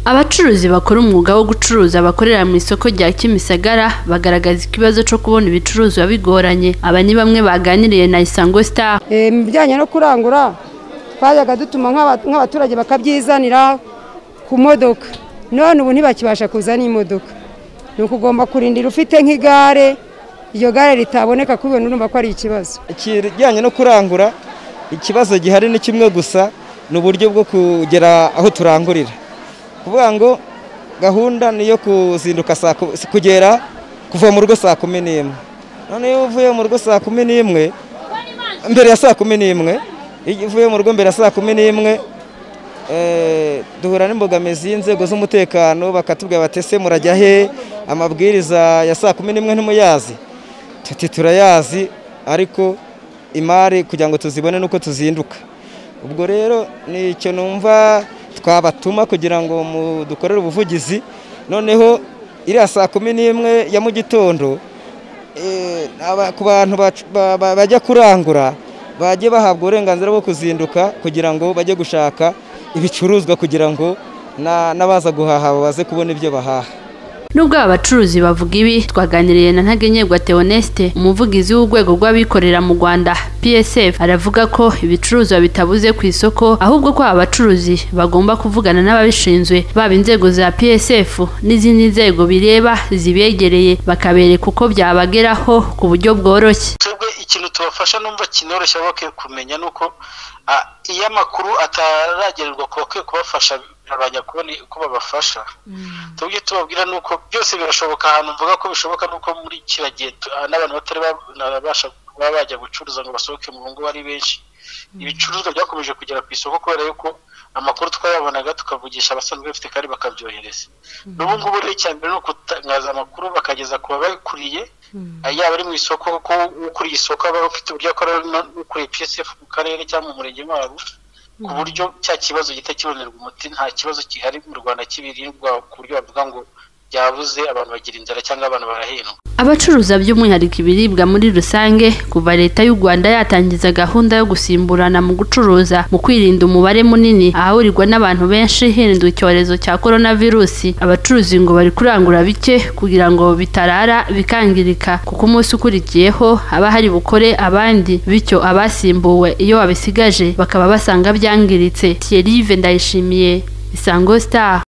abacuruzi bakora umwuga wo gucuruza bakorera mu isoko rya kimisagara bagaragaza ikibazo cyo kubona ibicuruzwa bigoranye aba ni bamwe baganiriye na isango star Eh, mu bijyanye no kurangura twajyaga dutuma nk'aba- nk'abaturage bakabyizanira ku modoka none ubu ntibakibasha kuza n'imodoka ni ukugomba kurindira ufite nk'igare iryo gare ritaboneka kubibona urumva ko ari ikibazo ikijyanye no kurangura ikibazo gihari ni kimwe gusa ni uburyo bwo kugera aho turangurira kuvuga ngo gahunda ni iyo kuzinduka saa ku- kugera kuva mu rugo saa kumi n'imwe none iyo uvuye mu rugo saa kumi n'imwe mbere ya saa kumi n'imwe iyo uvuye mu rugo mbere ya saa kumi n'imwe eh, duhura n'imbogamizi y'inzego z'umutekano bakatubwira batese murajya he amabwiriza ya saa kumi n'imwe ntimuyazi tuti turayazi ariko imari kugira ngo tuzibone nuko tuzinduka ubwo rero ni icyo numva twabatuma kugira ngo dukorere ubuvugizi noneho iriya saa kumi n'imwe ya mu gitondo eh, aba- ku bantu bac- ba- ba- bajya kurangura bajye bahabwa uburenganzira bwo kuzinduka kugira ngo bajye gushaka ibicuruzwa kugira ngo na- n'abaza guhaha baze kubona ibyo bahaha nubwo aba bacuruzi bavuga ibi twaganiriye na ntagenyerwa Theoneste umuvugizi w'urwego rw'abikorera mu Rwanda PSF aravuga ko ibicuruzwa bitabuze ku isoko ahubwo ko aba bacuruzi bagomba kuvugana n'ababishinzwe baba inzego za PSF n'izindi nzego bireba zibegereye bakabereka uko byabageraho ku buryo bworoshye twebwe ikintu tubafasha numva kinoroshya bakwiye kumenya ni uko ah, iyo amakuru ataragererwa ku bakwiye kubafasha bigabanya kubona uko babafasha tubyo tubabwira ni uko byose birashoboka ahantu mvuga ko bishoboka ni uko muri kiriya gihe tu- ah, n'abantu batari babasha kuba bajya gucuruza ngo basohoke mu ngo ari benshi ibicuruzwa byakomeje kugera ku isoko kubera yuko amakuru twayabonaga tukavugisha abasanzwe bafite kandi bakabyohereza n'ubu ngubu rero icya mbere ni ukutangaza amakuru bakageza ku babakuriye yaba ari mu isoko kuko ukuriye isoko aba afite uburyo akorera no- ukuriye psf mu karere cyangwa mu murenge wabo ku buryo cya kibazo gihita kibonerwa umuti nta kibazo gihari mu rwanda cy'ibiribwa ku buryo bavuga ngo byabuze abantu bagira inzara cyangwa abantu barahendwa Abacuruza by'umwihariko ibiribwa muri rusange kuva leta y'u Rwanda yatangiza gahunda yo gusimburana mu gucuruza mu kwirinda umubare munini ahahurirwa n'abantu benshi hirindwa icyorezo cya coronavirusi abacuruzi ngo bari kurangura bike kugira ngo bitarara bikangirika kuko umunsi ukurikiyeho haba hari bukore abandi bityo abasimbuwe iyo babisigaje bakaba basanga byangiritse Thierry Ndayishimiye Isango Star